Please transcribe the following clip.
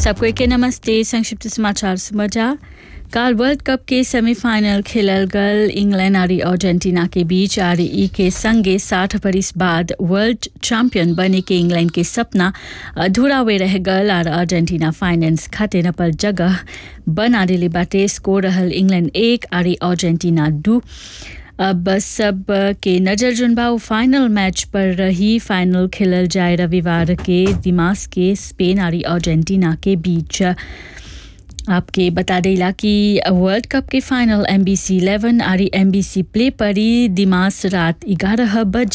सबको के नमस्ते संक्षिप्त समाचार समझा काल वर्ल्ड कप के सेमीफाइनल खेलल गल इंग्लैंड और अर्जेंटीना के बीच और ई के संगे साठ बरिस बाद वर्ल्ड चैंपियन बने के इंग्लैंड के सपना अधूरा हुए रह गल और अर्जेंटीना फाइनेंस खातिर अपन जगह बना दिले बाटे स्कोर रहल इंग्लैंड एक और अर्जेंटीना दू अब सब के नजर जुनबाऊ फाइनल मैच पर रही फाइनल खेलल जाए रविवार के दिमाग के स्पेन और अर्जेंटीना के बीच आपके बता देला कि वर्ल्ड कप के final M B C eleven और एम बी सी प्ले पर ही दिमाग रात ग्यारह बजे